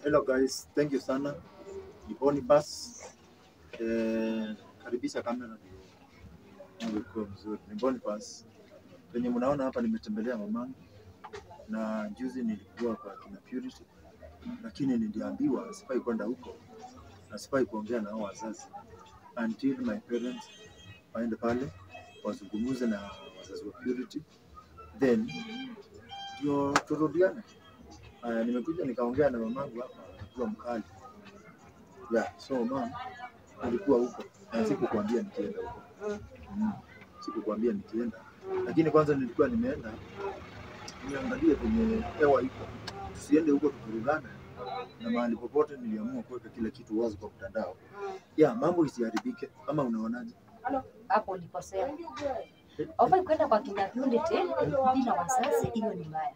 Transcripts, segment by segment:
Hello guys, thank you sana. Ni Boniface. Eh, karibisha kamera ndio ikuwe mzuri. Ni Boniface. Penye mnaona hapa nimetembelea mamangu na juzi nilikuwa kwa kina Purity, lakini niliambiwa sifai kwenda huko na sifai kuongea na hao wazazi until my parents waende pale wazungumuze na wazazi wa Purity, then ndio turudiane. Haya, nimekuja nikaongea na mamangu hapa, akiwa mkali. Yeah, so mom alikuwa huko na sikukwambia nikienda huko. Mm. Sikukwambia nikienda, lakini kwanza nilikuwa nimeenda niangalie kwenye hewa iko, tusiende huko tuvurugane, na mahali popote niliamua kuweka kila kitu wazi kwa mtandao. Yeah, mambo isiharibike, ama unaonaje? hapo ulikosea. Haufai kwenda kwa kina Purity bila wazazi, hiyo ni mbaya.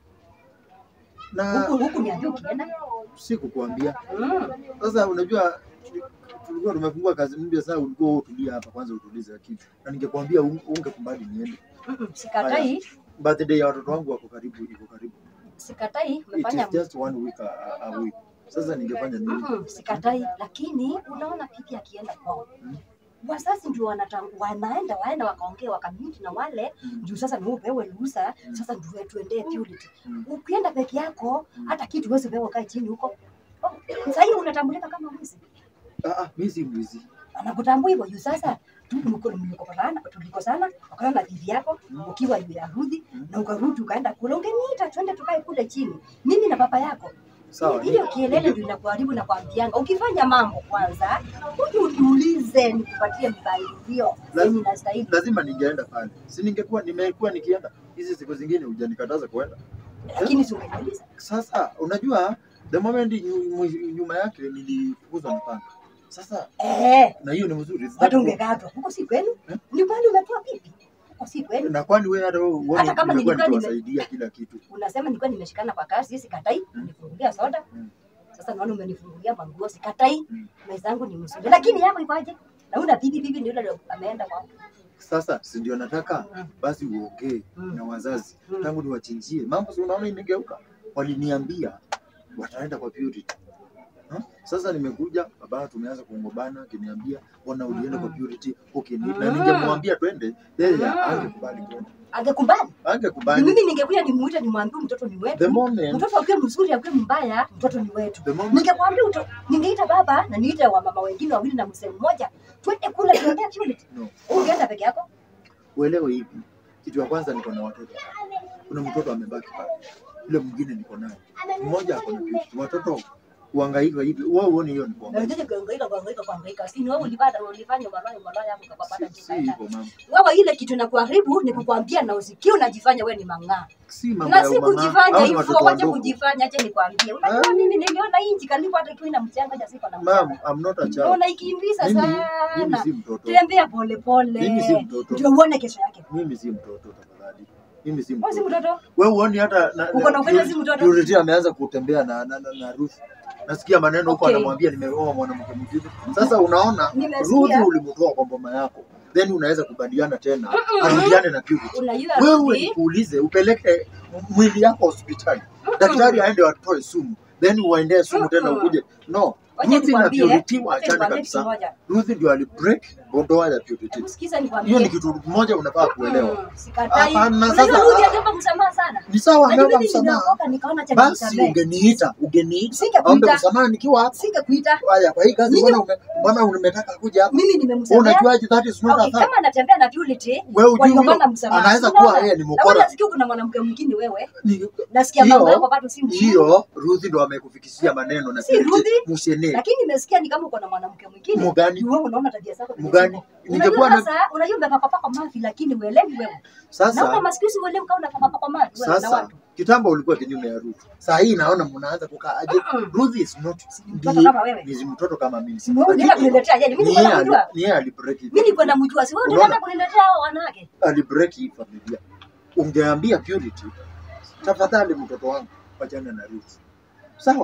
Na Huku huku niambia ukienda. sikukwambia. Mm. Sasa unajua tuli- tulikuwa tumefungua kazi mpya, sasa ulikuwa wewe utulia hapa kwanza, utulize akili, na ningekwambia un- ungekubali niende. Mm-mm, Sikatai, Birthday ya watoto wangu wako karibu, iko karibu. sikatai It umefanya is just one week a, a, a week. Sasa ningefanya nini? Mm-mm, sikatai, lakini unaona pipi akienda kwao Mm. wazazi ndio wanata- wanaenda waenda wakaongea wakamiti na wale Mm. juu sasa ni upewe ruhusa Mm. sasa ndio tuendee Purity. Mm. Ukienda peke yako Mm. hata kitu huwezi pewa ukae chini huko. Oh, Sasa hiyo unatambulika kama mwizi. Ah, ah, mimi si mwizi. anakutambua hivyo juu sasa tu mko- mlikopatana tulikosana wakana na bibi yako Mm. ukiwa juu ya rudhi Mm. na ukarudi ukaenda kule ungeniita twende tukae kule chini mimi na baba yako Sawa. hiyo kielele ndio inakuharibu na kuambianga ukifanya mambo kwanza huju uniulize nikupatie mpangilio Lazima- yenye inastahili Lazima ningeenda pale. Si ningekuwa nimekuwa nikienda hizi siku zingine hujanikataza kuenda. lakini si ungeniuliza Sasa unajua the moment nyu- mwi- nyuma yake nilifukuzwa na panga. Sasa eh na hiyo ni mzuri. hata ungekatwa huko si kwenu Eh? ni kwani umetoa pipi huko si kwenu Na kwani wewe hata wewe uone Hata kama nimekuwa nilikuwa nime- nikiwasaidia kila kitu. unasema nilikuwa nimeshikana kwa kasi sikatai Mm. unifungulia soda Mm. sasa naona umenifungulia manguo sikatai Mm. maisha yangu ni mzuri lakini yako ikoje na una bibi bibi ndio ndio ameenda kwa Sasa si ndio nataka Mm. basi uongee Mm. na wazazi Mm. tangu niwachinjie mambo, si unaona imegeuka. Waliniambia wataenda kwa Purity. Ha? Sasa nimekuja baba, tumeanza kuongobana, akiniambia bwana, ulienda kwa Mm. Purity okay, ni, na Mm. ningemwambia twende, yeye Mm. angekubali kwenda, angekubali ni angekubali. mimi ningekuja nimuite nimwambie mtoto ni The wetu moment, mtoto akiwa mzuri akiwa mbaya mtoto ni wetu the moment, ningekwambia uto ningeita baba na niite wa mama wengine wawili na mzee mmoja twende kule tuendee Purity no, ungeenda peke yako uelewe hivi. Kitu ya kwanza, niko na watoto, kuna mtoto amebaki pale, yule mwingine niko naye, mmoja ako na Purity. Watoto kuhangaika hivi, wewe uone hiyo ni na kuhangaika? unataka kuhangaika kuhangaika kuhangaika si ni wewe ulipata ulifanya malaya malaya hapo ukapata Si si jina hivyo mama, wewe ile kitu inakuharibu ni kukwambia na usikie unajifanya wewe ni mang'aa si mambo na ya si umama. kujifanya Hao ni hivyo, watoto wacha wadogo. kujifanya. Acha nikwambie, unajua Ah. mimi niliona hii nchi karibu hata tu ina mchanga, acha siko na Ma'am, mchanga, I'm not a child. naona ikimbiza Mimi, mimi sana. si mtoto. Tembea pole pole, Mimi si mtoto. ndio uone kesho yake. Mimi si mtoto tafadhali. Mimi si Wewe si mtoto. mtoto, Wewe uoni hata na, Uko na upendo si mtoto? Purity ameanza kutembea na na, na, na Ruth. Nasikia maneno huko Okay. anamwambia nimeoa mwanamke mwingine. Sasa unaona Nimesikia. Ruth ulimtoa kwa mboma yako. Then unaweza kubaliana tena arudiane na Purity. unajua Wewe Ruthi, nikuulize upeleke mwili yako hospitali. Daktari aende atoe sumu. Then uendee sumu tena Mm-mm. ukuje. No. wacha Ruth na nikwambie, Purity wacha waachane nikwambie kitu kabisa. moja. Ruth ndio alibreak ndoa ya Purity. Hebu sikiza Hiyo ni nikwambie, kitu moja unafaa kuelewa. Mm, sikatai. Hapana, Unajua sasa- Ruthi aliomba msamaha sana. Ni sawa Unajua ameomba mimi msamaha. nimeokoka nikaona acha Basi nimsamehe. ungeniita, ungeniita. Singekuita. Ombe msamaha nikiwa hapa. Singekuita. Haya, kwa hii kazi Mimi- mbona ume- mbona umetaka kuja hapa? Mimi Wewe nimemsamehe. unajuaje that is not Okay, a fact? kama anatembea na Purity, Wewe ujui waligombana huyo msamaha. anaweza Unaona? kuwa yeye ni Na wewe mkora. nasikia kuna mwanamke mwingine wewe. Ni- Nasikia Hiyo- mambo yako bado si mzuri. Hiyo Ruth ndo amekufikishia maneno na Si Purity Ruthi. mushene. lakini nimesikia ni kama uko na mwanamke mwingine Mugani? Ni wewe unaona tabia zako vile Mugani? ziko. Ningekuwa Unajua na sasa unajua umepakapaka mavi lakini uelewi wewe naona sasa maskisi uelewi kama unapakapaka mavi wewe na sasa watu kitambo ulikuwa kinyume ya Ruth. Saa hii naona mnaanza kukaa aje. Mm-mm. Ruth is not mtoto ndiye- kama wewe. Ni mtoto kama mimi. Si wewe unaenda Lakini kuniletea yeye mimi ni niko yeye ali- namjua ni yeye alibreak it. mimi niko namjua si wewe Unaona? unaenda kuniletea hao wanawake alibreak hii familia. Ungeambia Purity, tafadhali mtoto wangu wachana na Ruth. Sawa?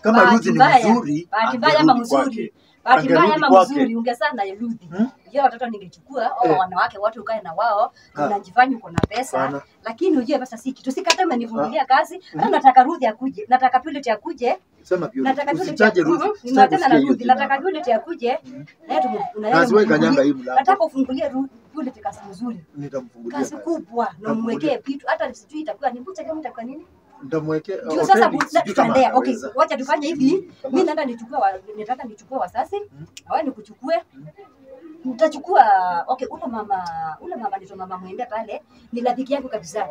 kama Bahati Ruth ni mbaya, mzuri bahati mbaya ama angerudi mzuri kwake. bahati mbaya Angerudi ama kwake. mzuri ungesaa na Ruthi Hmm? hiyo watoto ningechukua au Eh. wanawake wote ukae na wao Ah. unajifanya uko na pesa Sana. lakini ujue pesa si kitu sikata umenifungulia kazi hata nataka Ruthi akuje nataka Purity akuje Sema pure. nataka Purity Usitaje Ruth. Mhm, Sitaki nimeachana na kusikia hiyo Ruthi jina nataka hapa. Purity akuje Mhm. na yeye tumu- na yeye Kazi wewe mfungulie- kanyanga hii mlango. nataka ufungulie Ru- Purity kazi nzuri Nitamfungulia kazi kazi. kubwa na Nitamfungulia. umwekee vitu hata sijui itakuwa ni mbucha kama itakuwa nini Nitamwekea ndio hoteli, sasa sijui kama tutaendea okay anaweza. wacha tufanye hivi Kama- mimi naenda nichukue wa, nataka nichukue wasasi Mhm. na wewe nikuchukue Mhm. nitachukua okay ule mama ule mama ndio mama mwende pale ni rafiki yangu kabisa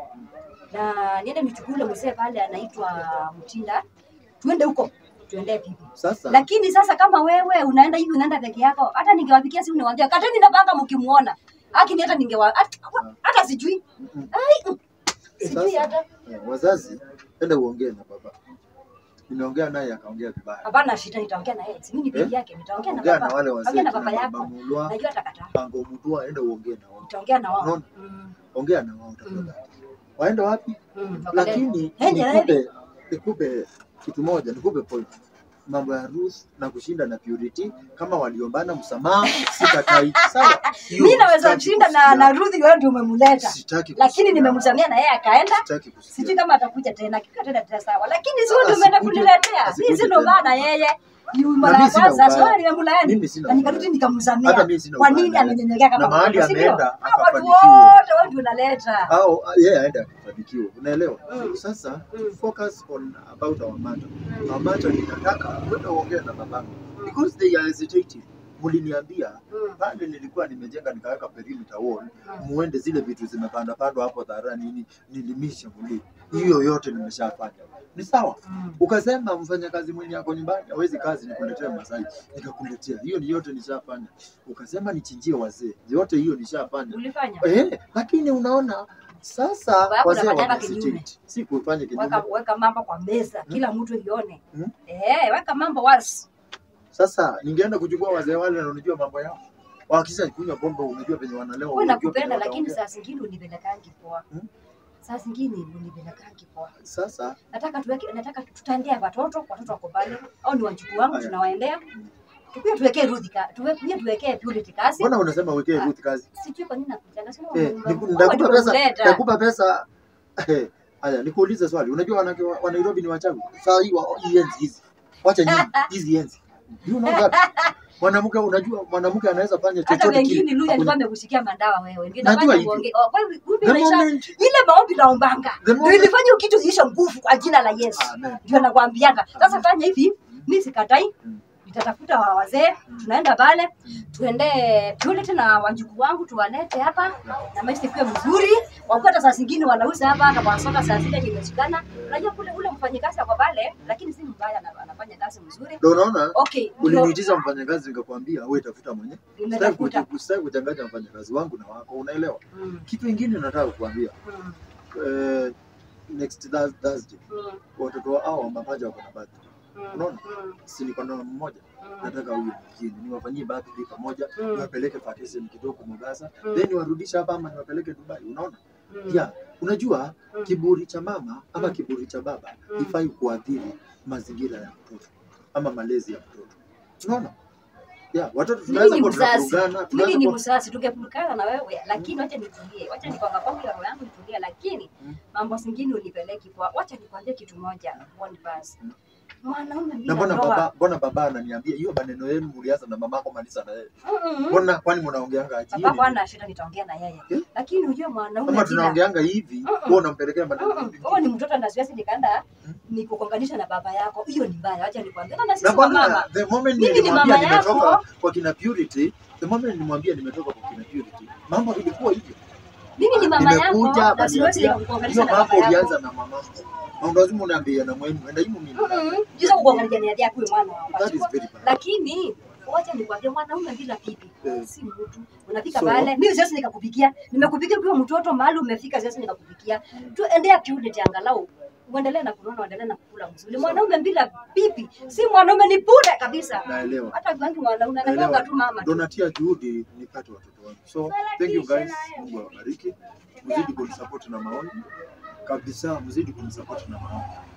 na niende nichukue ule mzee pale anaitwa Mtinda tuende huko tuendee pipi Sasa lakini sasa kama wewe unaenda hivi unaenda peke yako hata ningewapigia simu niwaambia kateni na banga mkimuona lakini hata ningewa hata, hata sijui Mhm. ai mm, sijui Sasa- hata eh, wazazi, enda uongee na baba. Nimeongea naye akaongea vibaya. hapana shida nitaongea na yeye si mimi ni Eh? peke yake nitaongea na Ongea na baba wale wazee ongea na kina baba baba yako Mulwa, najua atakataa Pango Mutua, enda uongee na wao. nitaongea na wao Unaona? Mm, Ongea na wao tafadhali. Waende wapi? mm, wakale- Lakini Ende nikupe nikupe kitu moja, nikupe point. Mambo ya Ruth na kushinda na Purity kama waliombana msamaha sitakai. Sawa? Hiyo mimi naweza sitaki kushinda na kusikia. na Ruth wewe ndio umemleta Sitaki lakini kusikia. nimemsamia na yeye akaenda Sitaki kusikia. sijui kama atakuja tena kika tena tena sawa lakini sio ndio Asikuje- umeenda kuniletea asikuje mimi sina tena. ubaya na yeye ni Na mara mimi ya sina kwanza ubaya. sio nimemlaani Mimi sina na nikarudi ubaya. nikamsamia Hata mimi sina kwa ubaya nini na yeye. amenyenyekea kama Na mahali mtoto, si ndio? ameenda, Hao watu akafanikiwa. wote wao ndio unaleta au yeye aende akafanikiwa, unaelewa? Mm. Sasa Mm. focus on about our matter. Our matter ninataka kwenda uongee na babangu because they are hesitating. Mliniambia Mm. pale nilikuwa nimejenga nikaweka perimeter wall, Mm. muende zile vitu zimepanda pandwa hapo dhara nini nilimisha muli. Hiyo yote nimeshafanya. Ni sawa. Mm. Ukasema mfanyakazi mwenye ako nyumbani hawezi kazi, nikuletea Masai, nikakuletea. Hiyo ni yote nishafanya. Ukasema nichinjie wazee, yote hiyo nishafanya. ulifanya Eh, lakini unaona sasa Baba yako wazee unafanyanga wana kinyume. hesitate. Si kufanya kinyume. weka weka mambo kwa meza kila mtu ione Mm. eh weka mambo wazi Sasa ningeenda kuchukua wazee wale na unajua mambo yao. Wakisha kunywa pombe unajua penye wanalewa. wewe unajua nakupenda penye lakini wataongea. saa zingine unipelekangi poa Mm. saa zingine unipelekangi poa Sasa nataka tuweke nataka tutaendea watoto watoto wako pale au ni wajukuu wangu Aya. tunawaendea tukuja tuwekee Ruth ka tuwekee tuwekee Purity kazi mbona unasema wekee Ah. Ruth kazi? sijui kwa nini nakujanga sema Eh, wewe niku- ndio nitakupa pesa, umemleta. nitakupa pesa. Eh, Haya, nikuulize swali. Unajua wanawake wa wa Nairobi ni wachawi? Saa hii wa hii enzi hizi. Wacha nyinyi hizi enzi. You know that? Mwanamke unajua mwanamke anaweza fanya hata chochote wengine kile. Luya alikuwa Hakuna- amekushikia mandawa wewe ndio Najua nafanya hivyo. uongee oh, kwa hivyo kumbe The maisha moment- ile maombi naombanga The ndio moment- ilifanya kitu ziishe nguvu kwa jina la Yesu Amen. ndio nakwambianga sasa fanya hivi mimi sikatai Mm. nitatafuta wa wazee tunaenda pale Mm. tuende Purity na wajukuu wangu tuwalete hapa na maisha ikuwe mzuri wakuwa saa zingine wanauza hapa na wanasota saa zile nimeshikana unajua kule ule mfanyikazi ako pale lakini si mbaya ana- anafanya kazi mzuri Ndio unaona? okay ndio Uliniitisha mfanyakazi nikakwambia wewe tafuta mwenye. Sitaki nimetafuta kuji- sitaki kuchanganya mfanyakazi wangu na wako, unaelewa? Mm, Kitu kingine nataka kukuambia. mm, Eh, next Thurs- Thursday mm, watoto hao mapacha wako na birthday. mm, Unaona? mm, Si niko na mmoja. mm, Nataka huyo mwingine niwafanyie birthday pamoja, Mm. niwapeleke vacation kidogo Mombasa, Mm. then niwarudishe hapa ama niwapeleke Dubai. Unaona? mm, Yeah, unajua mm. kiburi cha mama ama Mm. kiburi cha baba Mm. ifai kuathiri mazingira ya mtoto ama malezi ya mtoto. Unaona? Yeah, watoto Mimi tunaweza ni kuwa mzazi, tunavurugana, mimi tunaweza ni kuwa mzazi, tungepukana na wewe, lakini wacha nitulie, wacha nikwanga kwangu ya roho yangu nitulie, lakini Mm. mambo zingine unipeleki kwa. Wacha nikwambie kitu moja, one pass. Mm. Mwanaume na bila mbona ndoa, baba mbona baba ananiambia hiyo maneno yenu mlianza na mamako malisa na yeye. Mm-mm. Mbona kwani mnaongeanga aje? baba bwana shida, nitaongea na yeye, Eh? lakini unajua mwanaume Kama bila tunaongeanga hivi, Mm-mm. wewe unampelekea maneno Mm-mm. hivi. wewe ni mtoto na siwezi nikaenda Mm. nikukonganisha na baba yako, hiyo ni mbaya. Wacha nikwambie, na sisi Na wa mbona mama the moment Mimi ni nilimwambia mama yako. nimetoka kwa kina Purity, the moment nilimwambia nimetoka kwa kina Purity, mambo ilikuwa hivyo. mimi ni mama Nimekuja yako na siwezi akaniambia kukukonganisha hiyo na mambo baba yako. ulianza na mamako. Na lazima unaambia na mwenu, enda himu mimi. Jisa kukuangalia ni yako huyo mwana wa That is watu. very bad. Lakini wacha nikwambie mwanaume bila bibi Eh. si mtu. Unafika So- pale, mimi siwezi nikakupikia. Nimekupikia ukiwa mtoto mahali umefika siwezi nikakupikia. Tu endea kiude angalau uendelee na kunona, uendelee na kukula mzuri. Mwanaume bila bibi si mwanaume, ni bure kabisa. Naelewa. Hata bangi mwanaume Naelewa. anakuwa tu mama. Ndo tu. natia juhudi nipate watoto wangu. So thank you guys. Mungu awabariki. Mzidi kunisupport na maoni. Kabisa mzidi kunisupport na maoni.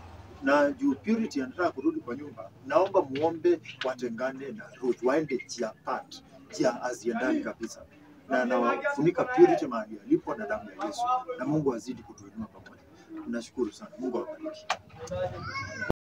na juu Purity anataka kurudi kwa nyumba, naomba muombe watengane na Ruth, waende njia apart, njia haziendani kabisa, na nawafunika Purity mahali alipo na damu ya Yesu, na Mungu azidi kutuinua pamoja. Nashukuru sana, Mungu awabariki.